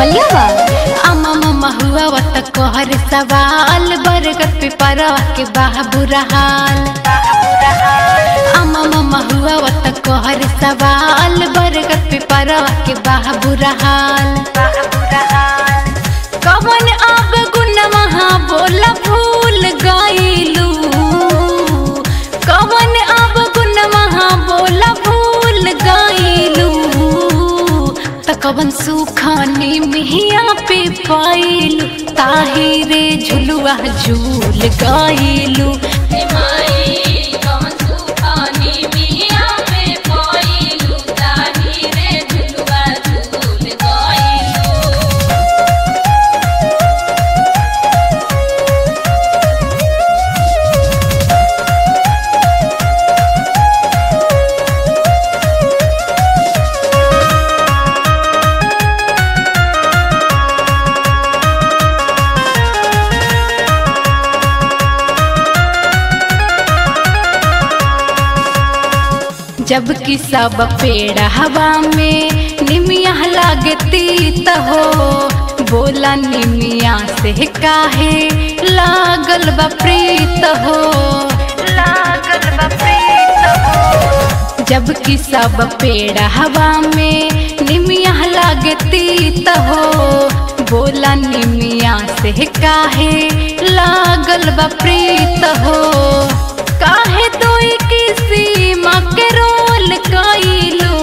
मलियावा अम्मा मम्मा हुआ वत कोहर सवाल बरगद पे परवा के बाबू रहाल अम्मा मम्मा हुआ वत कोहर सवाल बरगद पे परवा के बाबू रहाल कवन अब गुण महा बोला भूल गईलू कवन अब गुण महा बोला भूल गईलू त कवन सुखानी मिहिया पे पाइलू ताहिरे झुलुआ झूल गईलू जबकि सब पेड़ हवा में निमिया लागती त हो बोला निमिया से काहे लागल बा प्रीत हो लागल बा प्रीत हो जबकि सब पेड़ हवा में निमिया लागती त हो बोला निमिया से काहे लागल बा प्रीत हो काहे तो किसी माँ के रोल कइलू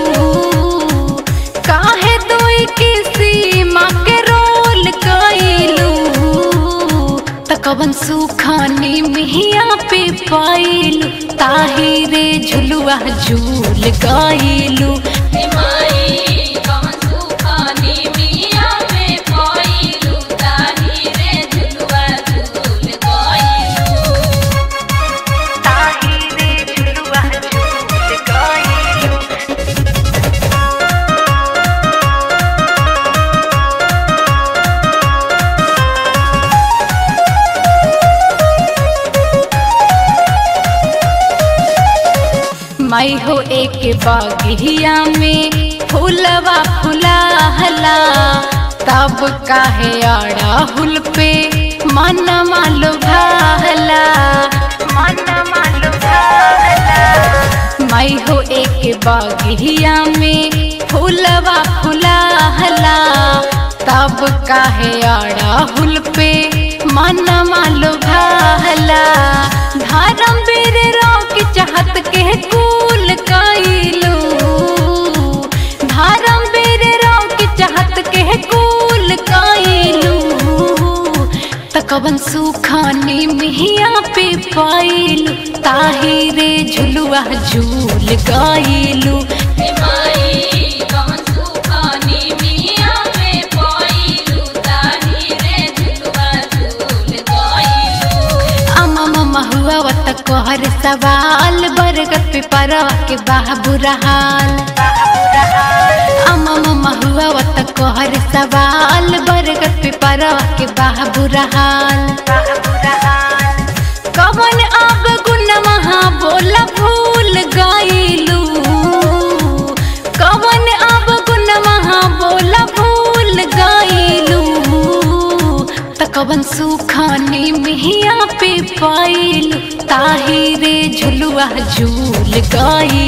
काहे तो किसी माँ के रोल कइलू त कवन सुखानी मिहिया पे पाइलू ताहिरे झुलुआ झूल गइलू ताहिरे झुलुआ झूल गइलू माई हो एक बागिया में फूलवा फुलाहला तब काहे आड़ा हुल पे मन मालो भाला मन मालो भाला माई हो एक बागिया में फूलवा फुलाहला तब काहे आड़ा हुल पे मन मालो भाला धर्म बेर रोक चाहत के कूल कइलू धर्म बेर रोक चाहत के कूल कइलू त कवन सुखानी मिहिया पे पाइलू ताहिरे झुलुआ झूल गइलू अम्मा मम्मा हुआ वत कोहर सवाल बरगद पे परवा के बाबू रहाल अम्मा मम्मा हुआ वत कोहर सवाल बरगद पे परवा के बाबू रहाल कवन अब गुण महा बोला भूल गईलू कवन अब गुण महा बोला भूल गईलू त कवन सुखानी मिहिया पे पाइलू ताहिरे झुलुआ झूल गई